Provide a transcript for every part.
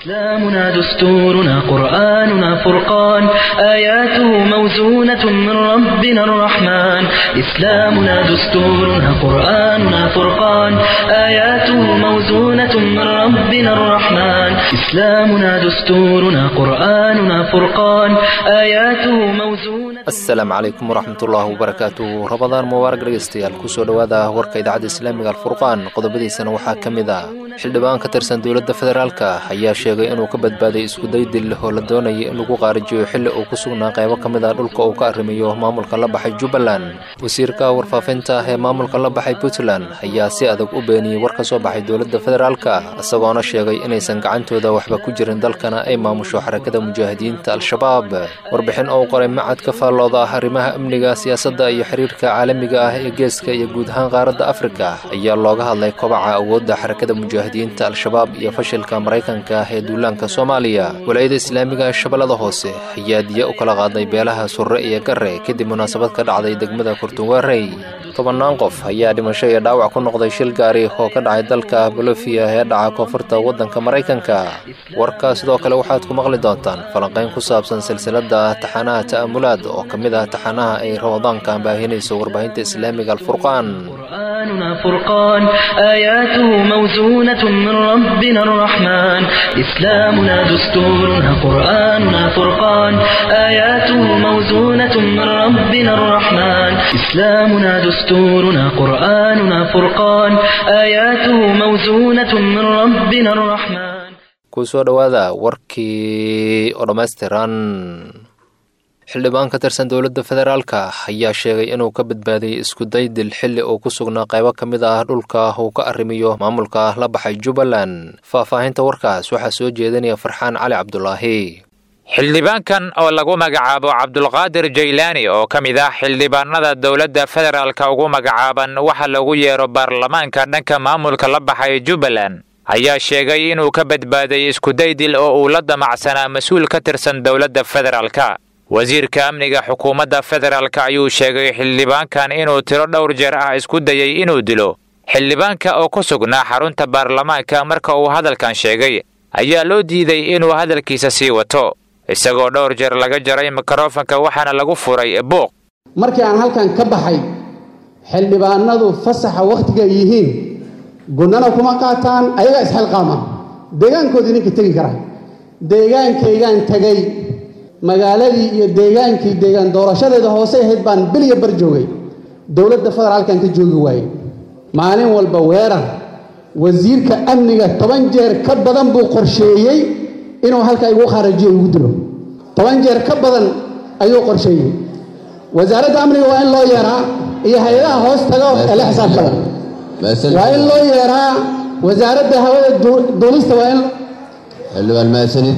إسلامنا دستورنا قرآننا فرقان آياته موزونة من ربنا الرحمن إسلامنا دستورنا قرآننا فرقان آياته موزونة من ربنا الرحمن إسلامنا دستورنا قرآننا فرقان آياته موزونة asalaamu calaykum waraxmatullaahi wabarakaatu rabadaan mubaarag dhegeystayaal kusoo dhowaada warka idaacadda islaamiga alfurqaan qodobadiisana waxaa ka mid ah xildhibaan ka tirsan dowladda federaalka ayaa sheegay inuu ka badbaaday iskuday dil oo la doonayay in lagu qaarijiyo xilli uu ku sugnaa qaybo ka mid ah dhulka uu ka arrimiyo maamulka la baxay jubbaland wasiirka warfaafinta ee maamulka la baxay puntland ayaa si adag u beeniyey war ka soo baxay dowladda federaalka isagoona sheegay inaysan gacantooda waxba ku jirin dalkana ay maamusho xarakada mujaahidiinta al-shabaab warbixin oo qoray macadka looda ah arrimaha amniga siyaasadda iyo xiriirka caalamiga ah ee geeska iyo guud ahaan qaaradda afrika ayaa looga hadlay kobaca awoodda xarakada mujaahidiinta al-shabaab iyo fashilka maraykanka ee duulaanka soomaaliya walaayada islaamiga ee shabeellada hoose ayaa diya u kala qaaday beelaha surre iyo garre kadib munaasabad ka dhacday degmada kurtunwarey tobannaan qof ayaa dhimasho iyo dhaawac ku noqday shil gaari oo ka dhacay dalka bolofiya ee dhaca koonfurta waddanka maraykanka warka sidoo kale waxaad ku maqli doontaan falanqayn ku saabsan silsiladda taxanaha ta'amulaad oo ka mid ah taxanaha ay ramadaanka baahinayso warbaahinta islaamiga alfurqaan قرآننا فرقان آياته موزونة من ربنا الرحمن إسلامنا دستورنا قرآننا فرقان آياته موزونة من ربنا الرحمن إسلامنا دستورنا قرآننا فرقان آياته موزونة من ربنا الرحمن kusoo dhowaada warkii oo dhammaystiran xildhibaan ka tirsan dowladda federaalka ayaa sheegay inuu ka badbaadiyey iskuday dil xilli uu ku sugnaa qaybo ka mid ah dhulka uu ka arrimiyo maamulka la baxay jubbaland faahfaahinta warkaas waxaa soo jeedinaya farxaan cali cabdulaahi xildhibaankan oo lagu magacaabo cabdulqaadir jaylaani oo ka mid ah xildhibaanada dowladda federaalka ugu magacaaban waxa lagu yeero baarlamaanka dhanka maamulka la baxay jubbaland ayaa sheegay inuu ka badbaaday iskuday dil oo uu la damacsanaa mas-uul ka tirsan dowladda federaalka wasiirka amniga xukuumadda federaalka ayuu sheegay xildhibaankan inuu tiro dhowr jeer ah isku dayey inuu dilo xildhibaanka oo ku sugnaa xarunta baarlamaanka marka uu hadalkan sheegay ayaa loo diiday inuu hadalkiisa sii wato isagoo dhowr jeer laga jaray mikrofanka waxaana lagu furay buuq markii aan halkan ka baxay xildhibaanadu fasaxa wakhtiga yihiin gunnana kuma qaataan ayagaa isxilqaama deegaankoodii ninka tegi kara deegaankaygaan tegay magaaladii iyo deegaankii deegaan doorashadeeda hoose ahayd baan beliya bar joogay dowladda federaalkan ka joogi waayey maalin walba weerar wasiirka amniga toban jeer ka badan buu qorsheeyey inuu halkaa igu kharajiyo igu dilo toban jeer ka badan ayuu qorsheeyey wasaaradda amniga waa in loo yeeraa iyo hay-adaha hoos taga ee la xisaabtada waa in loo yeeraa wasaaradda hawada duulista waa in xildhibaan mahadsanid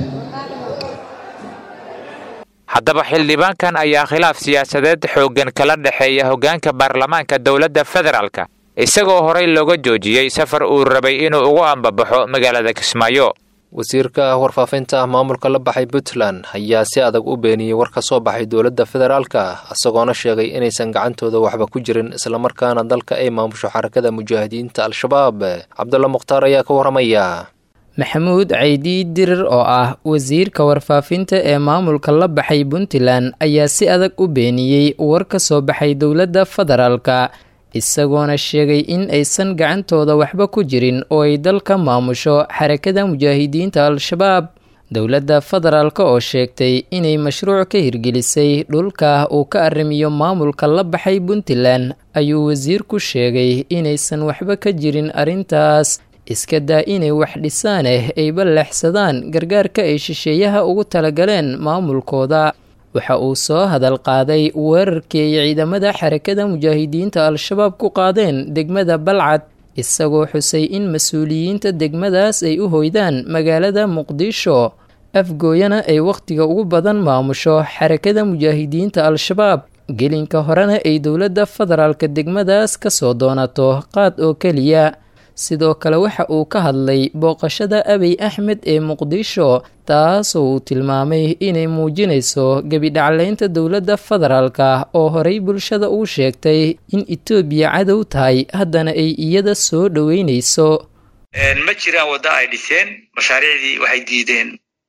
haddaba xildhibaankan ayaa khilaaf siyaasadeed xooggan kala dhexeeya hoggaanka baarlamaanka dowladda federaalka isagoo horey looga joojiyey safar uu rabay inuu ugu ambabaxo magaalada kismaayo wasiirka warfaafinta maamulka la baxay puntland ayaa si adag u beeniyey war ka soo baxay dowladda federaalka isagoona sheegay inaysan gacantooda waxba ku jirin islamarkaana dalka ay maamusho xarakada mujaahidiinta al-shabaab cabdulla mukhtaar ayaa ka warramaya maxamuud caydi dirir oo ah wasiirka warfaafinta ee maamulka la baxay puntland ayaa si adag u beeniyey war ka soo baxay dowladda federaalka isagoona sheegay in aysan gacantooda waxba ku jirin oo ay dalka maamusho xarakada mujaahidiinta al-shabaab dowladda federaalka oo sheegtay inay mashruuc ka hirgelisay dhulka uu ka arrimiyo maamulka la baxay puntland ayuu wasiirku sheegay inaysan waxba ka jirin arrintaas iska daa inay wax dhisaaneh ay ballaxsadaan gargaarka ay shisheeyaha ugu talagaleen maamulkooda waxa uu soo hadal qaaday weerarkii ay ciidamada xarakada mujaahidiinta al-shabaab ku qaadeen degmada balcad isagoo xusay in mas-uuliyiinta degmadaas ay u hoydaan magaalada muqdisho afgooyana ay wakhtiga ugu badan maamusho xarakada mujaahidiinta al-shabaab gelinka horena ay dowladda federaalka degmadaas ka soo doonato qaad oo keliya sidoo kale waxa uu ka hadlay booqashada abiy axmed ee muqdisho taasoo uu tilmaamay inay muujinayso gebidhacleynta dowladda federaalka oo horey bulshada uu sheegtay in etoobiya cadow tahay haddana ay iyada soo dhoweynayso ma jiraan wadda ay dhiseen mashaariicdii waxay diideen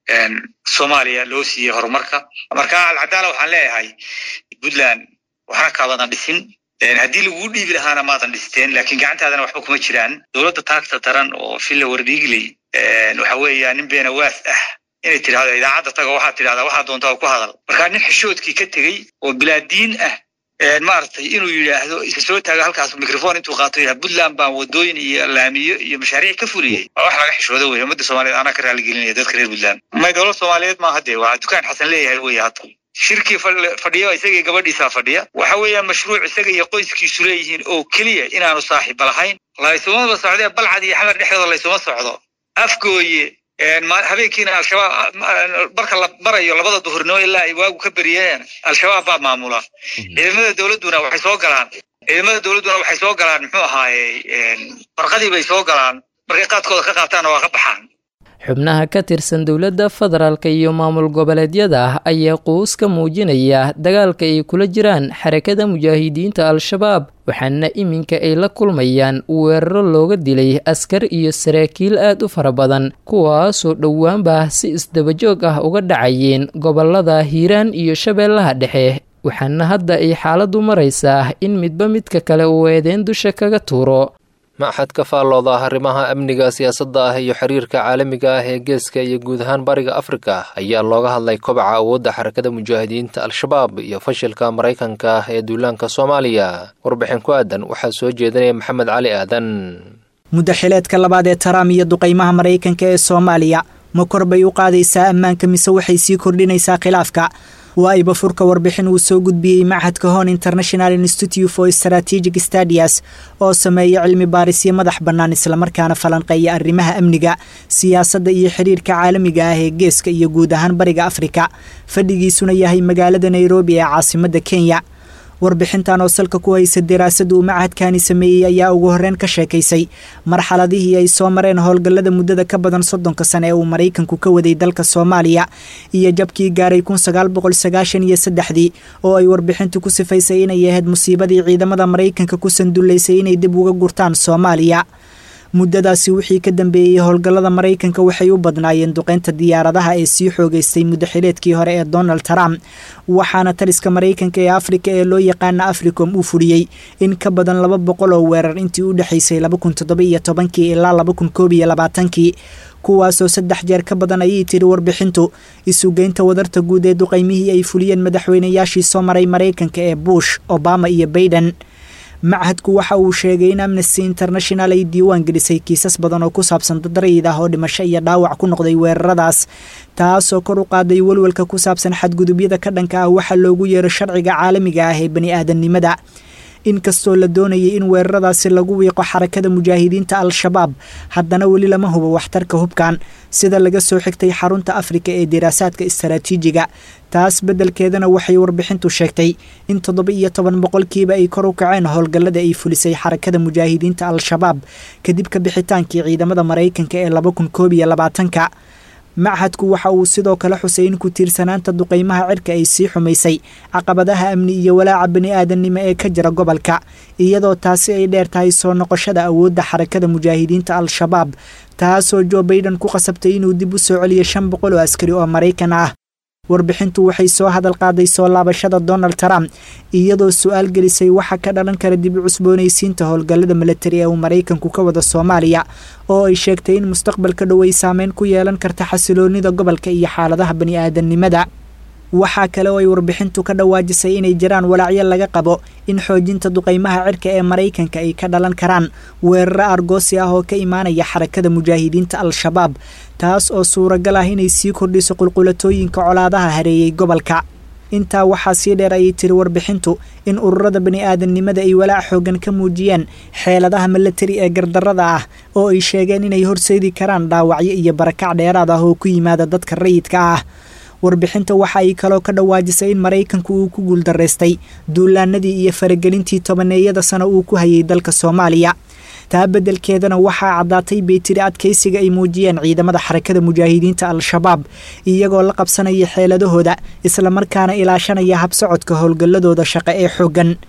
soomaaliya loo siiyey horumarka marka alcadaala waxaan leeyahay puntland waxna kaabadan dhisin haddii laguu dhiibi lahaana maadan dhisteen laakiin gacantaadana waxba kuma jiraan dowladda taagta daran oo villa wardhiigley waxa weeya nin beenawaas ah inay tidhahdo idaacadda taga waxaad tidhahdaa waxaa doontaa ku hadal marka nin xishoodkii ka tegey oo bilaadiin ah maaragtay inuu yidhaahdo isa soo taago halkaas microphone intuu qaato yaha puntland baan wadooyin iyo laamiyo iyo mashaariic ka fuliyey waa wax laga xishoodo wey ummadda soomaaliyeed anaa ka raaligelinaya dadka reer puntland may dowlad soomaaliyeed maaha dee waa dukaan xasan leeyahay wey hadda shirkii fadhiyo isagii gabadhiisaa fadhiya waxa weeyaan mashruuc isaga iyo qoyskiisu leeyihiin oo keliya inaanu saaxiiba lahayn laysumaba socdee balcad iyo xamar dhexdooda laysuma socdo afgooye habeenkiina al-shabaab marka la marayo labada duhurnimo ilaa ay waagu ka beriyeen al-shabaab baa maamula ciidamada dowladduna waxay soo galaan ciidamada dowladduna waxay soo galaan muxuu ahaaye farqadii bay soo galaan markay qaadkooda ka qaataanna waa ka baxaan xubnaha ka tirsan dowladda federaalk iyo maamul goboleedyada ah ayaa quus ka muujinaya dagaalka ay kula jiraan xarakada mujaahidiinta al-shabaab waxaana iminka ay la kulmayaan weeraro looga dilay askar iyo saraakiil aad u fara badan kuwaasoo dhowaanba si isdabajoog ah uga dhacayeen gobolada hiiraan iyo shabeellaha dhexe waxaana hadda ay xaaladdu maraysaa in midba midka kale uu eedeen dusha kaga tuuro maxad ka faallooda arrimaha amniga siyaasadda ah iyo xiriirka caalamiga ah ee geeska iyo guud ahaan bariga afrika ayaa looga hadlay kobaca awoodda xarakada mujaahidiinta al-shabaab iyo fashilka maraykanka ee duulaanka soomaaliya warbixin ku aadan waxaa soo jeedinaya maxamed cali aadan muddo xileedka labaad ee taraam iyo duqaymaha maraykanka ee soomaaliya ma kor bay u qaadaysaa ammaanka mise waxay sii kordhinaysaa khilaafka waa iba furka warbixin uu soo gudbiyey machadka hon international institute for strategic stadias oo sameeya cilmi baarisyo madax bannaan islamarkaana falanqeeya arrimaha amniga siyaasadda iyo xiriirka caalamiga ah ee geeska iyo guud ahaan bariga afrika fadhigiisuna yahay magaalada nairobi ee caasimadda kenya warbixintan oo salka ku haysa daraasada uu machadkani sameeyey ayaa ugu horreyn ka sheekaysay marxaladihii ay soo mareen howlgallada muddada ka badan soddonka sane ee uu maraykanku ka waday dalka soomaaliya iyo jabkii gaaray kun sagaal boqol sagaashan iyo saddexdii oo ay warbixintu ku sifaysay inay ahayd musiibadii ciidamada maraykanka ku sandullaysay inay dib uga gurtaan soomaaliya muddadaasi wixii ka dambeeyey howlgallada maraykanka waxay u badnaayeen duqeynta diyaaradaha ee sii xoogeystay muddaxileedkii hore ee donald trump waxaana taliska maraykanka ee afrika ee loo yaqaana africom uu fuliyey in ka badan laba boqol oo weerar intii u dhexaysay laba kun toddoba-iyo tobankii ilaa laba kun koob iyo labaatankii kuwaasoo saddex jeer ka badan ayay tiri warbixintu isugeynta wadarta guud ee duqaymihii ay fuliyeen madaxweynayaashii soo maray maraykanka ee bush obama iyo baiden machadku waxa uu sheegay in amnesty international ay diiwaan gelisay kiisas badan oo ku saabsan dad rayid ah oo dhimasho iyo dhaawac ku noqday weeraradaas taasoo kor u qaaday welwelka ku saabsan xadgudubyada ka dhanka ah waxaa loogu yeero sharciga caalamiga ah ee bani aadamnimada inkastoo la doonayay in weeraradaasi lagu wiiqo xarakada mujaahidiinta al-shabaab haddana weli lama hubo waxtarka hubkan sida laga soo xigtay xarunta afrika ee diraasaadka istaraatiijiga taas beddelkeedana waxay warbixintu sheegtay in toddoba iyo toban boqolkiiba ay kor u kaceen howlgallada ay fulisay xarakada mujaahidiinta al-shabaab kadib ka bixitaankii ciidamada maraykanka ee laba kun koob iyo labaatanka machadku waxa uu sidoo kale xusay in ku tiirsanaanta duqaymaha cirka ay sii xumaysay caqabadaha amni iyo walaaca bani aadamnimo ee ka jira gobolka iyadoo taasi ay dheer tahay soo noqoshada awoodda xarakada mujaahidiinta al-shabaab taasoo jo baiden ku qasabtay inuu dib u soo celiyo shan boqol oo askari oo maraykan ah warbixintu waxay soo hadal qaaday soo laabashada donald trump iyadoo su-aal gelisay waxa ka dhalan kara dib u cusboonaysiinta howlgallada milatari ee uu maraykanku ka wada soomaaliya oo ay sheegtay in mustaqbalka dhow ay saameyn ku yeelan karta xasiloonida gobolka iyo xaaladaha bani aadamnimada waxaa kale oo ay warbixintu ka dhawaajisay inay jiraan walaacyo laga qabo in xoojinta duqaymaha cirka ee maraykanka ay ka dhalan karaan weeraro argoosi ah oo ka imaanaya xarakada mujaahidiinta al-shabaab taas oo suuragal ah inay sii kordhiso qulqulatooyinka colaadaha hareeyey gobolka intaa waxaa sii dheer ayay tiri warbixintu in ururada bani aadamnimada ay walaac xoogan ka muujiyeen xeeladaha milatari ee gardarada ah oo ay sheegeen inay horseedi karaan dhaawacyo iyo barakac dheeraad ah oo ku yimaada dadka rayidka ah warbixinta waxa ay kaloo ka dhawaajisay in maraykanku uu ku guuldaraystay duulaanadii iyo faragelintii tobaneeyada sano uu ku hayay dalka soomaaliya taa beddelkeedana waxaa caddaatay bay tiri adkaysiga ay muujiyeen ciidamada xarakada mujaahidiinta al-shabaab iyagoo la qabsanaya xeeladahooda islamarkaana ilaashanaya habsocodka howlgalladooda shaqo ee xooggan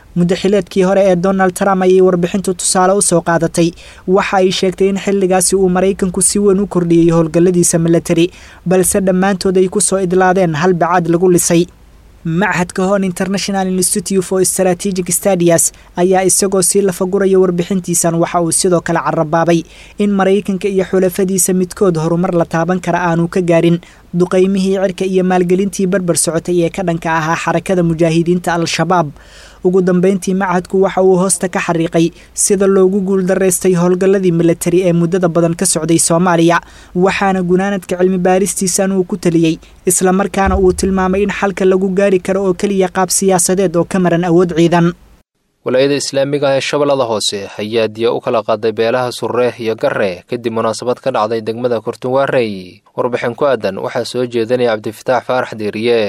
muddaxileedkii hore ee donald trump ayay warbixintu tusaale u soo qaadatay waxa ay sheegtay in xilligaasi uu maraykanku si weyn u kordhiyey howlgalladiisa milatari balse dhammaantood ay ku soo idlaadeen hal bacaad lagu lisay machadka hon international institute for strategic stadias ayaa isagoo sii lafaguraya warbixintiisan waxa uu sidoo kale carabaabay in maraykanka iyo xulafadiisa midkood horumar la taaban kara aanu ka gaarin duqaymihii cirka iyo maalgelintii barbar socotay ee ka dhanka ahaa xarakada mujaahidiinta al-shabaab ugu dambeyntii machadku waxa uu hoosta ka xariiqay sida loogu guuldaraystay howlgalladii milatari ee muddada badan ka socday soomaaliya waxaana gunaanadka cilmi baaristiisan uu ku taliyey islamarkaana uu tilmaamay in xalka lagu gaari karo oo keliya qaab siyaasadeed oo ka maran awood ciidan walaayada islaamiga ah ee shabeellada hoose ayaa diya u kala qaaday beelaha surre iyo garre kadib munaasabad ka dhacday degmada kurtunwaarey warbixin ku aadan waxaa soo jeedinaya cabdifataax faarax deeriye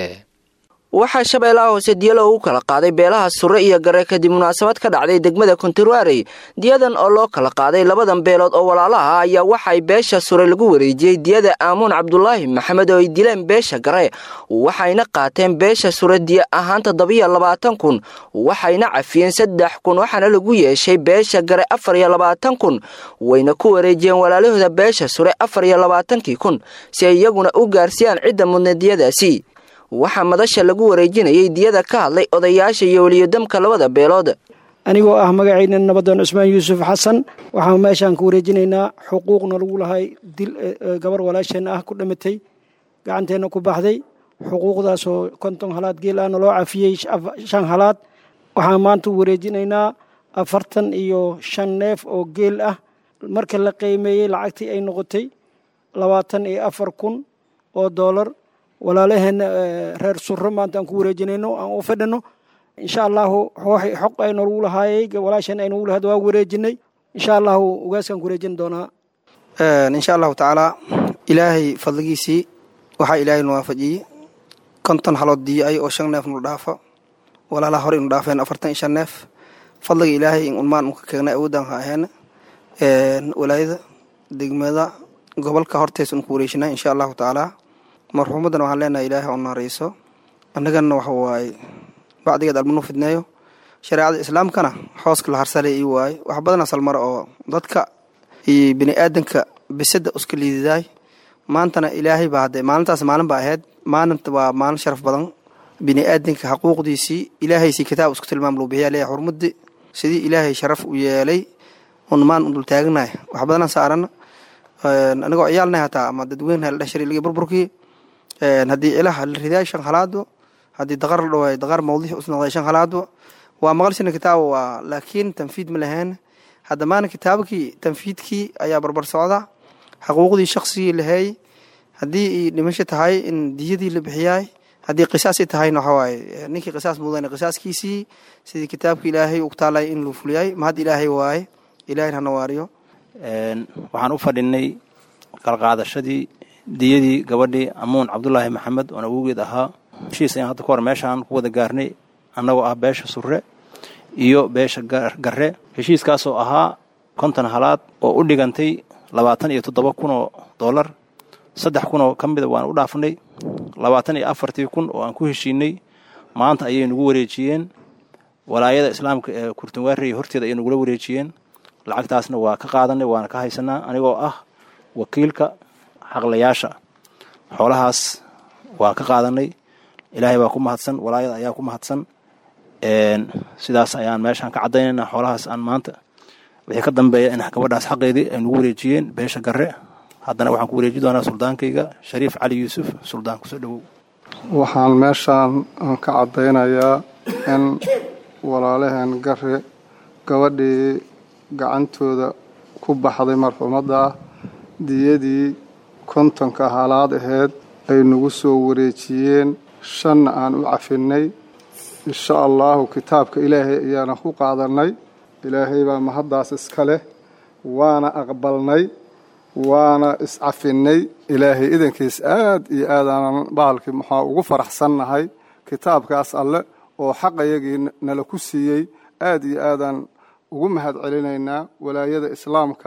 waxaa shabeellaha hoose diyalo ugu kala qaaday beelaha surre iyo gare kadib munaasabad ka dhacday degmada konturwarey diyadan oo loo kala qaaday labadan beelood oo walaalaha ah ayaa waxaay beesha sure lagu wareejiyey diyada aamuun cabdulaahi maxamed oo ay dileen beesha gare waxayna qaateen beesha sure diya ahaan toddobiyo labaatan kun waxayna cafiyeen saddex kun waxaana lagu yeeshay beesha gare afar iyo labaatan kun wayna ku wareejiyeen walaalahooda beesha sure afar iyo labaatankii kun si ay iyaguna u gaarsiiyaan cidda mudna diyadaasi waxaa madasha lagu wareejinayay diyada ka hadlay odayaasha iyo weliyodamka labada beelood anigoo ah magacayna nabadoon cusmaan yuusuf xasan waxaan meeshaan ku wareejinaynaa xuquuqna lagu lahay dil gabar walaasheenna ah ku dhamatay gacanteenna ku baxday xuquuqdaasoo konton halaad geel ahna loo cafiyey shan halaad waxaan maanta u wareejinaynaa afartan iyo shan neef oo geel ah marka la qiimeeyey lacagtii ay noqotay labaatan iyo afar kun oo doolar walaalaheenna reer surro maanta aan ku wareejinayno aan u fadhino insha allahu xoq aynogu lahaayey walaasheen aynogu lahayd waa wareejinay insha allahu ugaaskaan ku wareejin doonaa insha allahu tacaala ilaahay fadligiisii waxaa ilaahay nu waafajiyey konton halood diyo ay oo shan neef nu dhaafa walaalaha hore inu dhaafeen afartan iyo shan neef fadliga ilaahay in unmaan unka keegnay awoodaan ha aheena walaayada degmada gobolka hortees un ku wareejinaa insha allahu tacaala marxuumaddan waxaan leenahay ilaahay oo naarayso annagana waxa waaye bacdigeed almanu fidneeyo shareecada islaamkana xooska la harsalay ii waaye wax badan asal mare oo dadka iyo bini aadanka bisada uska liididaay maantana ilaahay baa hadde maalintaas maalin ba ahayd maalinta waa maalin sharaf badan bini aadanka xaquuqdiisii ilaahaysii kitaab isku tilmaam loo bixiya leeyahay xurmadi sidii ilaahay sharaf u yeelay un maan un dul taagnahay wax badanaan saarana anigoo ciyaalnay hataa ama dadweyne la dhashari ligi burburkii haddii ilaha la ridaay shan halaadbo haddii daqar la dhawaay daqar mawdiix usnoqday shan halaadbo waa maqalsina kitaaba waa laakiin tanfiid ma lahayn hadda maana kitaabkii tanfiidkii ayaa barbar socda xaquuqdii shaqsigii laheey haddii dhimasho tahay in diyadii la bixiyaay haddii qisaasi tahayna waxawaaye ninkii qisaas mudan qisaaskiisii sidii kitaabka ilaahay ug taalay in luu fuliyay mahad ilaahay waaye ilaahay hana waariyo waxaan u fadhinay qalqaadashadii diyadii gabadhii amuun cabdulaahi maxamed oon awowgeed ahaa heshiis ayaan hadda ka hor meeshaan ku wada gaarnay annagoo ah beesha surre iyo beesha garre heshiiskaasoo ahaa konton halaad oo u dhigantay labaatan iyo toddoba kun oo dollar saddex kun oo ka mida waan u dhaafnay labaatan iyo afartii kun oo aan ku heshiinay maanta ayay nagu wareejiyeen walaayada islaamka ee kurtunwaarey horteeda ayay nagula wareejiyeen lacagtaasna waa ka qaadanay waana ka haysanaa anigoo ah wakiilka xaqlayaasha xoolahaas waa ka qaadanay ilaahay baa ku mahadsan walaayada ayaa ku mahadsan sidaas ayaan meeshaan ka caddaynayna xoolahaas aan maanta wixii ka dambeeya in gabadhaas xaqeedii ay nagu wareejiyeen beesha garre haddana waxaan ku wareeji doonaa suldaankayga shariif cali yuusuf suldaan kusoo dhowow waxaan meeshaan ka caddaynayaa in walaalaheen garre gabadhii gacantooda ku baxday marxuumadda ah diyadii kontonka halaad aheyd ay nagu soo wareejiyeen shanna aan u cafinnay insha allaahu kitaabka ilaahay ayaana ku qaadannay ilaahay baa mahaddaas iska leh waana aqbalnay waana iscafinnay ilaahay idankiis aad iyo aadaanan bahalkii maxaa ugu faraxsannahay kitaabkaas alle oo xaqayagii nala ku siiyey aad iyo aadaan ugu mahad celinaynaa walaayada islaamka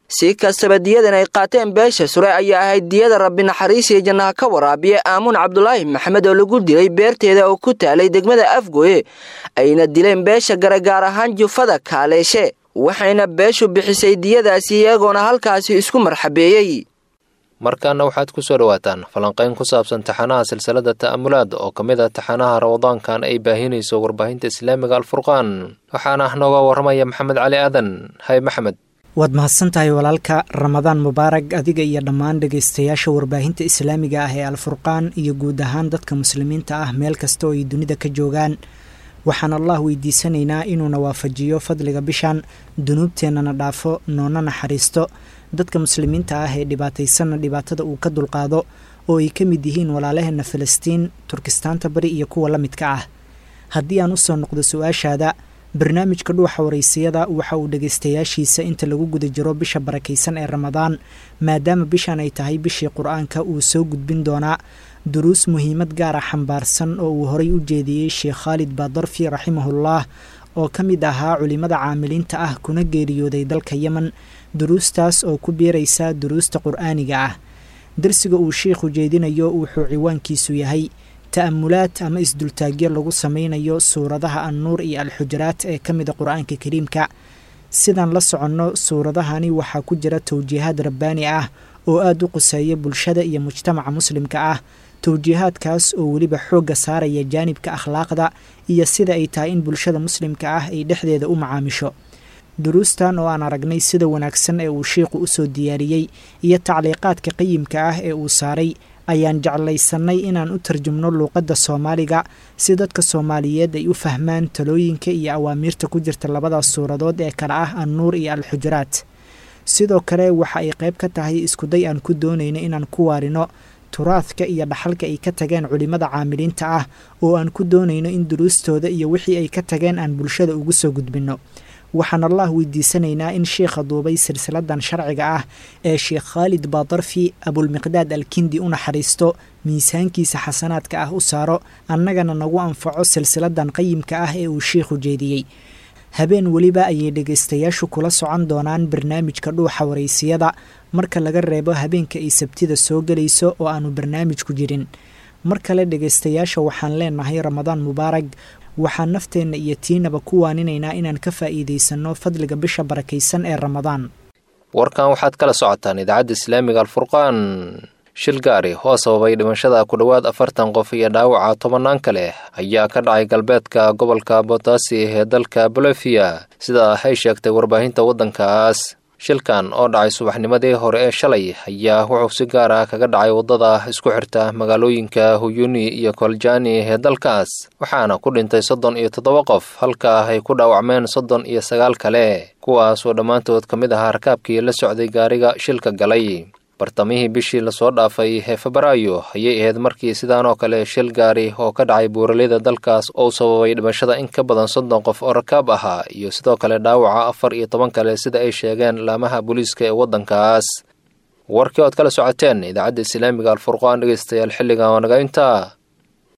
si kastaba diyadan ay qaateen beesha sure ayaa ahayd diyada rabbi naxariis iyo jannaha ka waraabiya aamuun cabdulaahi maxamed oo lagu dilay beerteeda oo ku taalay degmada afgooye ayna dileen beesha gare gaar ahaan jufada kaaleeshe waxayna beeshu bixisay diyadaasi iyagoona halkaasi isku marxabeeyey markaana waxaad ku soo dhowaataan falanqayn ku saabsan taxanaha silsilada ta'amulaad oo ka mid a taxanaha ramadaankan ay baahinayso warbaahinta islaamiga alfurqaan waxaana nooga warramaya maxamed cali aadan hay maxmed waad mahadsan tahay walaalka ramadaan mubaarag adiga iyo dhammaan dhegaystayaasha warbaahinta islaamiga ah ee alfurqaan iyo guud ahaan dadka muslimiinta ah meel kasta oo ay dunida ka joogaan waxaan allah weydiisanaynaa inuuna waafajiyo fadliga bishan dunuubteennana dhaafo noona naxariisto dadka muslimiinta ah ee dhibaataysanna dhibaatada uu ka dulqaado oo ay ka mid yihiin walaalaheenna falastiin turkistaanta bari iyo kuwa la midka ah haddii aan usoo noqdo su-aashaada barnaamijka dhuuxa waraysiyada waxa uu dhegaystayaashiisa inta lagu guda jiro bisha barakaysan ee ramadaan maadaama bishan ay tahay bishii qur-aanka uu soo gudbin doonaa duruus muhiimad gaara xambaarsan oo uu horay u jeediyey sheekh khaalid baadarfi raximahullah oo ka mid ahaa culimada caamiliinta ah kuna geeriyooday dalka yemen duruustaas oo ku biiraysa duruusta qur-aaniga ah darsiga uu sheikhu jeedinayo wuxuu ciwaankiisu yahay ta'amulaad ama isdultaagyo lagu sameynayo suuradaha annuur iyo alxujaraat ee ka mida qur-aanka kariimka sidaan la soconno suuradahani waxaa ku jira towjiihaad rabbaani ah oo aada u quseeya bulshada iyo mujtamaca muslimka ah towjiihaadkaas oo weliba xoogga saaraya jaanibka akhlaaqda iyo sida ay tahay in bulshada muslimka ah ay dhexdeeda u macaamisho duruustan oo aan aragnay sida wanaagsan ee uu sheikhu usoo diyaariyey iyo tacliiqaadka qayimka ah ee uu saaray ayaan jeclaysannay inaan u tarjumno luuqadda soomaaliga si dadka soomaaliyeed ay u fahmaan talooyinka iyo awaamiirta ku jirta labadaas suuradood ee kale ah annuur iyo alxujuraat sidoo kale waxa ay qayb ka tahay iskuday aan ku doonayno inaan ku waarino turaadka iyo dhaxalka ay ka tageen culimmada caamiliinta ah oo aan ku doonayno in duruustooda iyo wixii ay ka tageen aan bulshada ugu soo gudbinno waxaan allah weydiisanaynaa in sheikha duubay silsiladan sharciga ah ee sheekh khaalid baadarfi abulmiqdaad alkindi u naxariisto miisaankiisa xasanaadka ah u saaro annagana nagu anfaco silsiladan qayimka ah ee uu sheikhu jeediyey habeen weliba ayay dhegaystayaashu kula socon doonaan barnaamijka dhuuxa waraysiyada marka laga reebo habeenka ay sabtida soo gelayso oo aanu barnaamijku jirin mar kale dhegaystayaasha waxaan leenahay ramadaan mubaarag waxaan nafteenna iyo tiinaba ku waaninaynaa inaan ka faa'iidaysanno fadliga bisha barakaysan ee ramadaan warkan waxaad kala socotaan idaacadda islaamiga alfurqaan shil gaari oo sababay dhimashada ku dhowaad afartan qof iyo dhaawaca tobannaan kale ayaa ka dhacay galbeedka gobolka botaasi ee dalka bolofia sida ay sheegtay warbaahinta waddankaas shilkan oo dhacay subaxnimadii hore ee shalay ayaa wuxuu si gaar ah kaga dhacay waddada isku xirta magaalooyinka huyuni iyo koljani ee dalkaas waxaana ku dhintay soddon iyo toddoba qof halka ay ku dhaawacmeen soddon iyo sagaal kale kuwaas oo dhammaantood ka mid ahaa rakaabkii la socday gaariga shilka galay bartamihii bishii lasoo dhaafay ee febraayo ayay ahayd markii sidaan oo kale shil gaari oo ka dhacay buuraleyda dalkaas oo sababay dhimashada in ka badan soddon qof oo rakaab ahaa iyo sidoo kale dhaawaca afar iyo toban kale sida ay sheegeen laamaha booliiska ee waddankaas warkii ood kala socoteen idaacadda islaamiga alfurqaan dhegeystayaal xilligan waa naga intaa